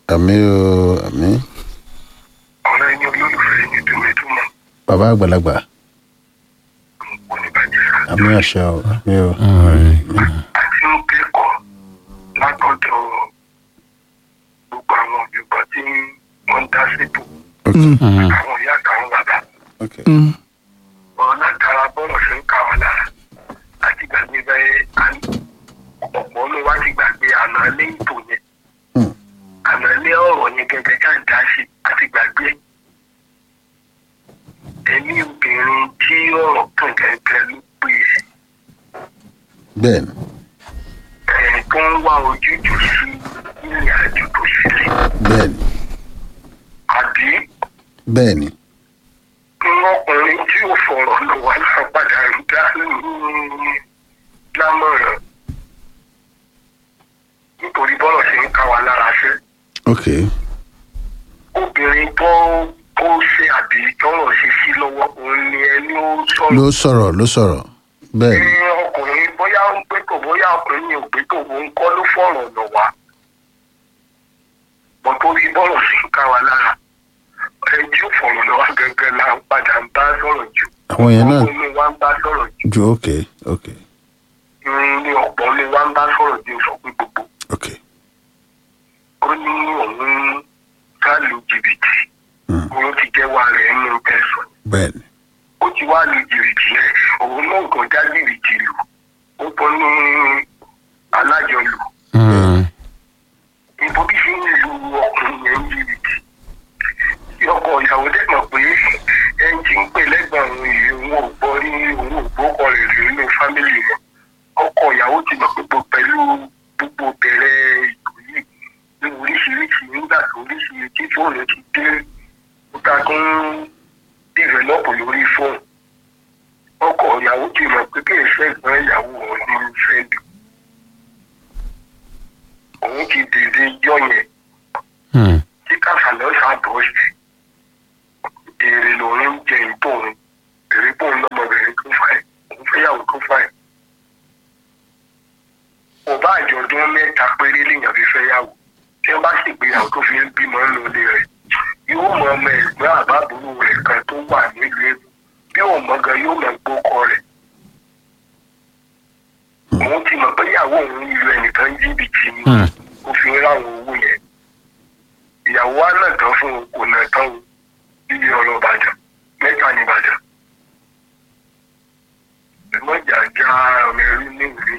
àmì o àmì ọ̀rẹ́ ẹni olólùfẹ́ ẹni dùnmẹ́dùnmọ́ bàbá àgbàlagbà kò ní bàjẹ́ àmì àṣà o àmì o àti ń kẹ́kọ̀ọ́ látọ̀dọ̀ gbogbo àwọn òjògbọ́n tí wọ́n ń dá sípò ok àwọn ìyá àtàwọn bàbá ok Mm. ọ̀rọ̀ látara bọ́rọ̀ ṣe ń ká wa lára àti gbàgbé bẹ́ẹ̀ àní ọ̀pọ̀ ló wá ti gbàgbé àná lé ìtò yẹn Hmm. àná lé ọ̀rọ̀ yẹn gẹ́gẹ́ ká ń dá sí àti gbàgbé ẹni obìnrin tí ọ̀rọ̀ kàn gẹ́gẹ́ ló pè é bẹ́ẹ̀ ni ẹ̀ tó ń wá ojútùú sí ìrìn àjò tó sílẹ̀ bẹ́ẹ̀ ni àbí bẹ́ẹ̀ ni ọkùnrin tí ò fọ̀rọ̀ lọ wá náà padà ń dá lámọ̀ràn nítorí bọ́lọ̀ ṣe ń ká wa lára ṣe ok obìnrin tó tó ṣe àbí tọrọ ṣe sí lọ́wọ́ òun ni ẹni ó ló sọ̀rọ̀ sọ̀rọ̀ ló sọ̀rọ̀ bẹ́ẹ̀ ni ní ọkùnrin bóyá ń gbé tó bóyá ọkùnrin yẹn ò gbé tó òun kọ́ ló fọ̀rọ̀ lọ wá bọ́ torí bọ́lọ̀ ṣe ń ká wa lára ẹni tí ó fọ̀rọ̀ lọ wá gẹ́gẹ́ la ń padà ń bá sọ̀rọ̀ jù àwọn yẹn náà ọkọ ni wá ń bá sọ̀rọ̀ jù ju ok ok irun ní ọ̀pọ̀ ni wá ń bá sọ̀rọ̀ jù sọ pé gbogbo ok ó ní òun ká lu jìbìtì Hmm. òun ti jẹ́wọ́ rẹ̀ nínú tẹ̀sán bẹ́ẹ̀ ni ó ti wá lu jìbìtì yẹn òun náà kàn já jìbìtì lù ó bọ́ ní alájọlù ìbò bí fi ń lu ọkùnrin yẹn ń jìbìtì tí ọkọ ìyàwó dẹ̀ mọ̀ pé ẹni tí ń pè lẹ́gbọ̀n òun yìí òun ò gbọ́ ní òun ò gbókọ rẹ̀ rí nínú fámìlì wọn ọkọ ìyàwó ti mọ̀ pé gbogbo pẹ̀lú gbogbo bẹ̀rẹ̀ ìlú yìí ní oríṣiríṣi nígbà tó oríṣiríṣi tí fóònù ti dé ó ta tó ń dìvẹ́lọ́pù lórí fóònù ọkọ ìyàwó ti mọ̀ pé kí ìfẹ́ ìgbọ́n ìyàwó òun ní fẹ́ lù òun ti dèdè jọ yẹn tí káfàlọ́ ṣàbọ̀ sí èrè lòun ń jẹ ìbò òun èrè bò ń lọ́mọbìnrin tó fà ẹ́ òun fẹ́yàwó tó fà ẹ́. ọba àjọ̀dún mẹ́ta péré lèèyàn fi fẹ́yàwó tí wọ́n bá sì gbéyàwó tó fi ń bímọ lóde rẹ̀ yóò mọ ọmọ ẹ̀gbọ́n àbábúrò rẹ̀ kan tó wà nílùú èbó bí òun mọ gan yóò mọ gbókọ rẹ̀. òun ti mọ̀ pé ìyàwó òun ń lu ẹnìkan jìbìtì ni ó fi ń ráwọn owó yẹn ìyàwó wa náà tán fún un kò náà tán o níbi ọ̀rọ̀ ìbàdàn mẹ́ta ní ìbàdàn ẹ̀gbọ́n jàjà ọmọ ẹrú ní ìwé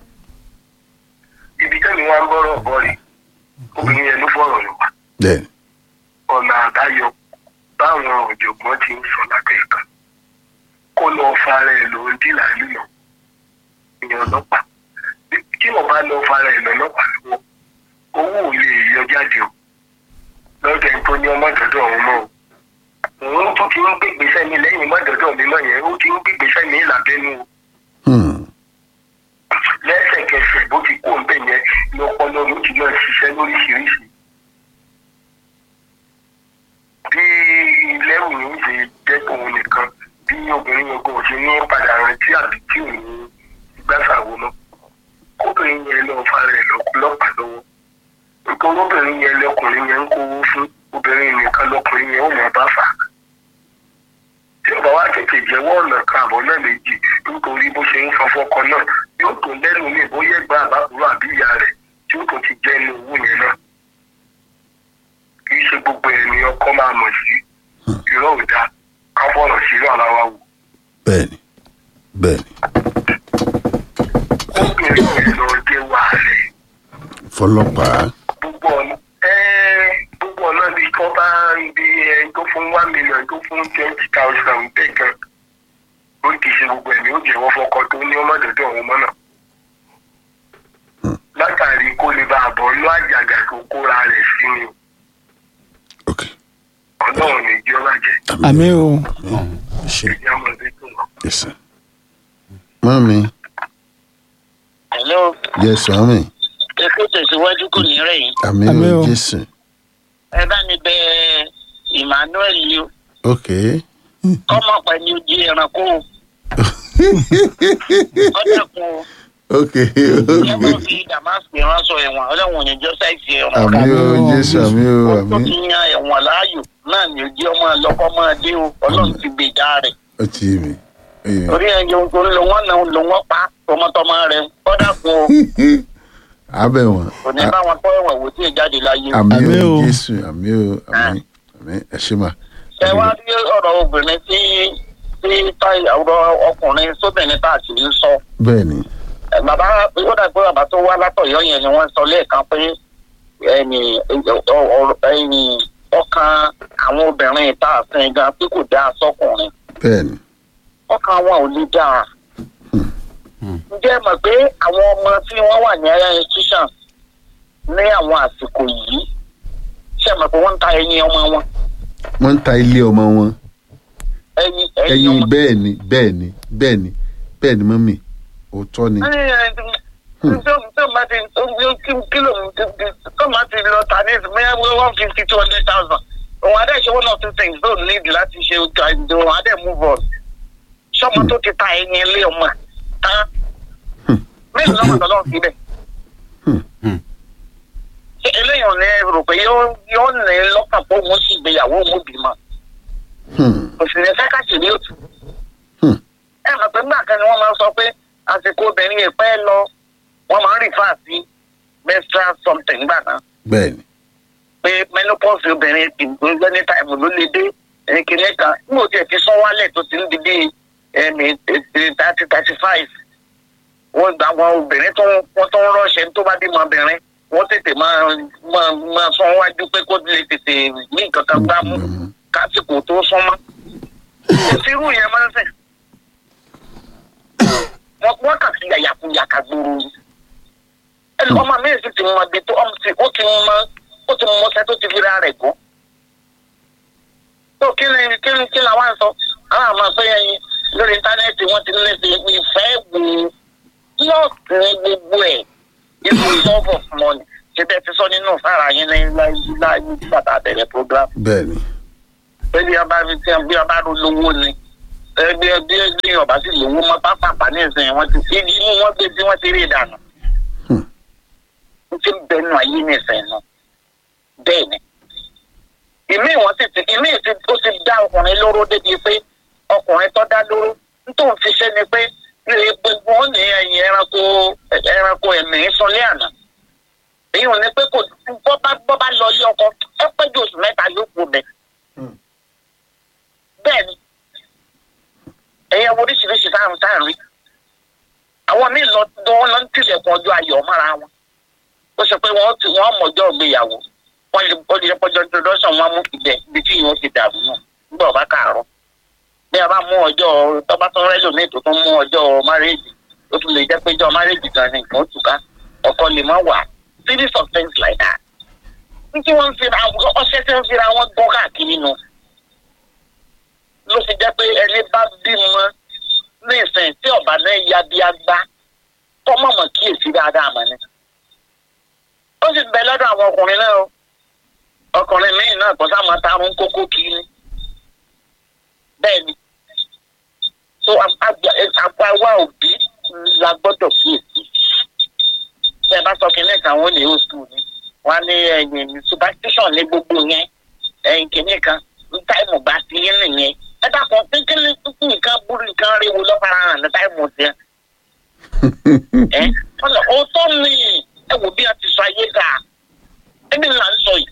ibi tẹ́mi wá ń bọ́rọ̀ bọ́ rè obìnrin yẹn ló fọ̀rọ̀ lọ wá bẹ́ẹ̀ ni ọ̀nà àbáyọ báwọn ọ̀jọ̀gbọ́n ti ń sọ lábẹ́ ìkan kó lọ fara ẹ̀ ló ń dìlà lílọ ìyẹn ọlọ́pàá tí wọ́n bá lọ fara ẹ̀ lọ́lọ́pàá lọ́wọ́ owó ò lè yọ jáde o lọ́dọ̀ ẹni tó ní ọmọ dọ́dọ̀ ọ̀hún mọ́ o òun tó ti ń gbégbèsè mi lẹ́yìn mọ́ dọ́dọ̀ mi mọ́ yẹn ó ti ń gbégbèsè mi lábẹ́nu o Hmm. lẹ́sẹ̀kẹsẹ̀ bó ti kó ń bẹ̀ yẹn ní ọpọlọ ló ti máa ṣiṣẹ́ lóríṣiríṣi. bí lẹ́rù yìí ń ṣe jẹ́ òun nìkan bí obìnrin yẹn kò ṣe ní padà rántí àbí tí òun gbàsàwò mọ́ kóbìnrin yẹn lọ fara ẹ̀ lọ́pàá lọ́wọ́ nítorí obìnrin yẹn lọkùnrin yẹn ń kówó fún obìnrin nìkan lọkùnrin yẹn ó mọ̀ bá fà á tí ọba wa tètè jẹ́wọ́ ọ̀nà kan àbọ̀ náà méjì nítorí bó ṣe ń sọ fọ́kọ náà yóò tó lẹ́nu mi bóyá ẹ̀gbọ́n àbábúrò àbí ìyá rẹ̀ tí ó tó ti jẹ́ inú owó yẹn náà kì í ṣe gbogbo ẹ̀ ni ọkọ máa mọ̀ sí irọ́ ò dáa ká fọ̀rọ̀ sí irọ́ ara wa wò. bẹ́ẹ̀ ni bẹ́ẹ̀ ni obìnrin yẹn lọ jẹ́ wàhálẹ̀ fọlọ́pàá gbogbo ọ̀nà ẹ́ gbogbo ọ̀nà bí tó bá ibi ẹ tó fún one million tó fún twenty thousand bẹ́ẹ̀ kan ó ti ṣe gbogbo ẹ̀mí ó jẹ́wọ́ fọkọ tó ní ọmọdédé ọ̀hún mọ́nà. látàrí kó lè bá àbọ̀ lọ àjàgà tó kóra rẹ̀ sí ni o. ok ọlọ́run ní ìjọ bàjẹ́ àmì o ṣe ìjà ọmọdé tó wà. yes sir mami hello yes mami èkó tẹ̀síwájú kò ní rẹ̀ yìí àmì Àmín o o. jésù ẹ bá mi bẹ emmanuel yìí o ok kọ́mọ pẹ̀lú ojú ẹranko o ó dẹ̀kun o ok ìyẹn bá fi damascus ránṣọ ẹ̀wọ̀n ọlọ́run ò ní jọ́ sáìsì ẹ̀wọ̀n. àmì o jésù àmì o ó tó àmì ti yan ẹ̀wọ̀n láàyò náà ni ojú ọmọ lọ́kọ́ máa dé o ọlọ́run ti gbèjà rẹ̀. ó ti yé mi. ó yé mi. orí ẹ̀jẹ̀ tó ń lò wọ́n náà lò wọ́n pa tọmọtọmọ rẹ̀ kọ́dà kún o abẹ wọn kò ní bá wọn tọ́ ẹ̀wọ̀n wò tí ì jáde láyé. àmì Àmín o o. jésù àmì o àmì àmì ẹ ṣe mà. ṣé wàá rí ọ̀rọ̀ obìnrin tí tí táyì ọ̀rọ̀ ọkùnrin sóbìnrin tá a sì ń sọ. bẹ́ẹ̀ ni Ẹ, bàbá ó dà pé bàbá tó wá látọ̀yọ́ yẹn ni wọ́n sọ lẹ́ẹ̀kan pé ẹni ọ- ọ- ẹni ọkàn àwọn obìnrin tá a sin gan pé kò dáa sọkùnrin bẹ́ẹ̀ ni ọkàn wọn ò lè dáa. ǹjẹ́ ẹ mọ̀ pé àwọn ọmọ tí wọ́n wà ní ẹ̀yà institution ní àwọn àsìkò yìí ṣe mọ̀ pé wọ́n ń ta ẹyin ọmọ wọn wọ́n ń ta ilé ọmọ wọn ẹyin ẹyin ẹyin ọmọ. bẹ́ẹ̀ ni bẹ́ẹ̀ ni bẹ́ẹ̀ ni bẹ́ẹ̀ ni mọ́mì òótọ́ ni. tó máa ti lọ ta ní ìsìnkú one fifty two hundred thousand òun adé ṣe one or two things tó need láti ṣe ìjọ òun adé move on ṣọmọ tó ti ta ẹyin ilé ọmọ tán mélòó lọ́mọ tó lọ́ọ́ síbẹ̀ ṣe eléyìí ò ní rò pé yóò yóò ní lọ́kàn pé òun sì gbéyàwó òun bímọ Hmm, òsì ní fẹ́ ká sì ní òtún hmm, ẹ mọ̀ pé nígbà kan ni wọ́n máa ń sọ pé àsìkò obìnrin yẹn pẹ́ lọ wọ́n máa ń rìfà sí menstrual something gbà náà bẹ́ẹ̀ ni pé menopause obìnrin ìgbóngbẹ́ ní táìmù ló lè dé ẹni kìíní kan nígbà tí ẹ ti sọ wálẹ̀ tó ti ń di bíi ẹ̀mí thirty thirty five wọ́n gba àwọn obìnrin tó ń wọ́n tó ń rọ́ṣẹ́ tó bá bímọ obìnrin wọ́n tètè máa máa máa sọ wájú pé kó lè tètè ní nǹkan kan gbá mú kásìkò tó súnmọ́ ìṣirú yẹn máa ń sìn wọ́n wọ́n kà sí yàyàkuyàkà gbòòrò ni ẹnì ọmọ mi sì ti mọ ibi tó ọmọ ti ó ti mọ ó ti mọ ọsẹ tó ti fi ra rẹ̀ gún tó kí ni kí ni kí ni àwọn sọ àwọn àmọ́ pé ẹyin lórí íńtánẹ́ẹ̀tì wọ́n ti ní ṣe ìfẹ́ wò lọ́ọ̀kì ní gbogbo ẹ̀ inú love of money ṣe bẹ́ẹ̀ ti sọ nínú fara yín ní láyé nígbà tá a bẹ̀rẹ̀ program bẹ́ẹ̀ ni pé bí ọba fi tí bí ọba ló lówó ni ẹ bí bí bí ọba sì lówó mọ pápápá ní ìsìn wọn ti fi inú wọn gbé tí wọn ti rí ìdànù. Hmm. n ti bẹnu ayé ní ìsìn náà bẹ́ẹ̀ ni. ìmí wọn sì ti ìmí ti ó ti dá ọkùnrin lóró débi pé ọkùnrin tó dá lóró nítorí fi ṣe ni pé ní gbogbo wọn ní ẹyin ẹranko ẹranko ẹ̀mí sọlé àná èyí ò ní pé kò bọ́ bá bọ́ bá lọ ilé ọkọ ẹ pẹ́ ju oṣù mẹ́ta yóò kú bẹ́ẹ̀ bẹ́ẹ̀ ni ẹ̀yẹ wo oríṣiríṣi táwọn táwọn rí àwọn míì lọ dán lọ ń tilẹ̀kùn ọjọ́ ayọ̀ mọ́ra wọn ó sọ pé wọ́n ti wọ́n mọ̀jọ́ ìgbéyàwó wọ́n lè ó lè pọ́jọ́ introduction wọn mú ibẹ̀ ibi tí yóò ti dàrú náà nígbà ọba kàárọ̀ bí a bá mú ọjọ́ tọ́ba tó rẹ́lò ní ètò tó mú ọjọ́ márèèjì ó tún lè jẹ́ pé ọjọ́ márèèjì gan ni nǹkan ó tùká ọkọ lè má wà series of things like that ní tí wọ́n ń fira ọṣẹ tí wọ́n ń fira wọn gbọ́ káàkiri nu ló fi jẹ́ pé ẹni bá bímọ ní ìsìn tí ọ̀bà náà ya bí agbá kọ́ mọ̀mọ́ kíyèsí dáadáa mọ̀ ni. ó sì bẹ lọ́dọ̀ àwọn ọkùnrin náà o ọkùnrin míì náà kò sáà máa tarun kókó kiri bẹ́ẹ̀ ni so àgbà òbí la gbọ́dọ̀ kíyèsí bẹ́ẹ̀ bá sọ kínní kan wọ́n lè ó sùn ni wọ́n á ní ẹ̀yìn superstition ní gbogbo yẹn ẹ̀yìn kínní kan ní táìmù bá ti yín nìyẹn ẹ dákun kékeré nǹkan burú nǹkan ríwo lọ́fara hàn ní táìmù tiẹ̀. ẹ ọ̀nà òótọ́ ni ẹ wò bí a ti sọ ayé dà ẹni là ń sọ yìí.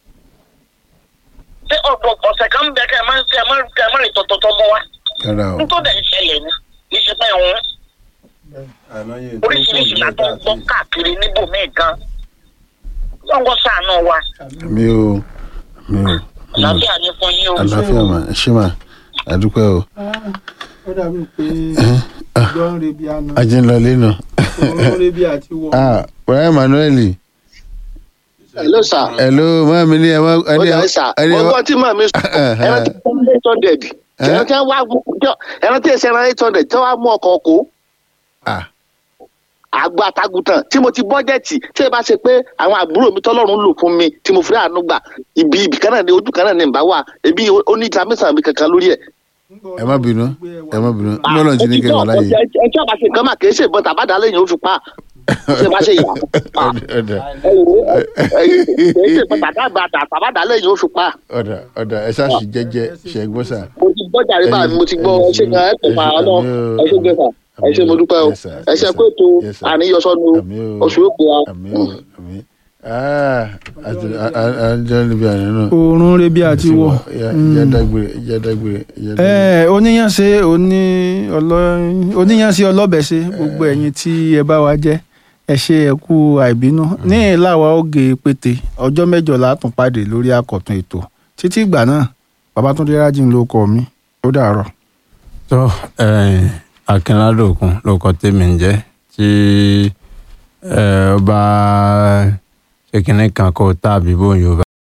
ṣé ọ̀dọ̀ ọ̀sẹ̀ kan bẹ kẹ́ ẹ má kẹ́ ẹ má kẹ́ ẹ má rè tọ̀tọ̀tọ̀ mọ́ wa. rárá o nítorí ẹ̀ ń ṣẹlẹ̀ ni kì í ṣe pé òun oríṣiríṣi la tó ń gbọ́ káàkiri níbòmíì gan. lọ́ngọ́ sàánú wa àmì o àmì o àlàáfíà ni fún yín o. àlàáfíà mà ẹ ṣé mà àdúpẹ́ o ó dàbí pé ah. ìjọ ń rebi àná ajé ń lọ lẹ́nu òun ń rebi àti wọ. ah brian emmanuel hello sir. hello máa mi ní ẹ má ó dà sà ẹni mo gbọ́ tí màmí sọ ẹran tí wọ́n mú eight hundred ẹran tí wọ́n wá ẹran tí èsì ẹran eight hundred tí wọ́n wá mú ọkọ̀ kó ah àgbà àtàgùtàn tí mo ti bọ́jẹ̀tì tí ẹ bá ṣe pé àwọn àbúrò mi tọ́lọ́run lò fún mi tí mo fi àánú gbà ibi ibì kan náà ni ojú kan náà ni ìbá wà ebi ó ní ìtàmísàn mi kankan lórí ẹ̀ ẹ má bínú ẹ má bínú ní ọlọ́run ti ní kẹ́ wà láyé. ẹ tí ọba ṣe nǹkan mà kì í ṣe ìbọn tàbádà lẹ́yìn oṣù pa ṣe bá ṣe yà ọ̀dà ẹ wò ó ẹ kì í ṣe ìbọn tàbádà tàbádà lẹ́yìn oṣù pa ọ̀dà ọ̀dà ẹ ṣáàṣì jẹ́jẹ́ ṣe é gbọ́ sà. mo ti gbọ́ jàre bá mi mo ti gbọ́ ẹ ṣe gan ẹ pè pa ọ náà ẹ ṣe gbé fà ẹ ṣe mo dúpẹ́ o ẹ ṣe pé ètò àníyọsọ́nu oṣù òpè wa. àmì o àmì àti àjọ níbi àná náà. oorun rebi àti wọ. ìyá dágbére ìyá dágbére. ẹ oníyànṣe oní ọlọ oníyànṣe ọlọ́bẹ̀ṣe gbogbo ẹ̀yin tí ẹ bá wa jẹ́ ẹ ṣe ẹ kú àìbínú ní ìlàwà oge pété ọjọ́ mẹ́jọ látún pàdé lórí àkọ̀tun ètò títí ìgbà náà babatunde rájìn ló kọ mi ó dàárọ̀. tó akínládòkun ló kọ tèmi ń jẹ́ tí ẹ bá ṣe kínní kan kó tàbí bóyá